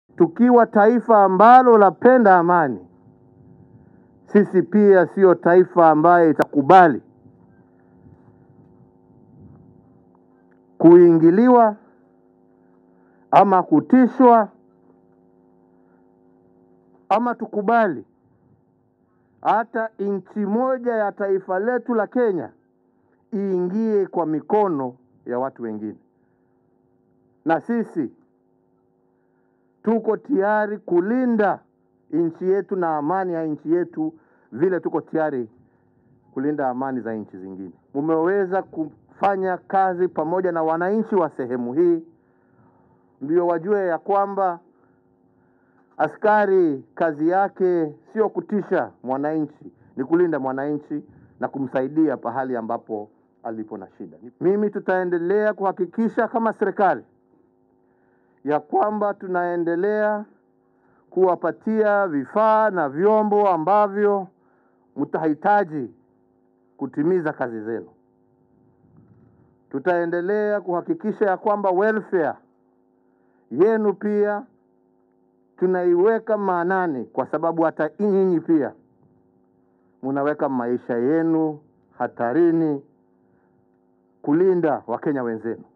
Tukiwa taifa ambalo lapenda amani, sisi pia siyo taifa ambaye itakubali kuingiliwa ama kutishwa ama tukubali hata nchi moja ya taifa letu la Kenya iingie kwa mikono ya watu wengine. Na sisi tuko tayari kulinda nchi yetu na amani ya nchi yetu vile tuko tayari kulinda amani za nchi zingine. Mumeweza kufanya kazi pamoja na wananchi wa sehemu hii, ndio wajue ya kwamba askari kazi yake sio kutisha mwananchi, ni kulinda mwananchi na kumsaidia pahali ambapo alipo na shida. Mimi tutaendelea kuhakikisha kama serikali ya kwamba tunaendelea kuwapatia vifaa na vyombo ambavyo mtahitaji kutimiza kazi zenu. Tutaendelea kuhakikisha ya kwamba welfare yenu pia tunaiweka maanani, kwa sababu hata nyinyi pia munaweka maisha yenu hatarini kulinda Wakenya wenzenu.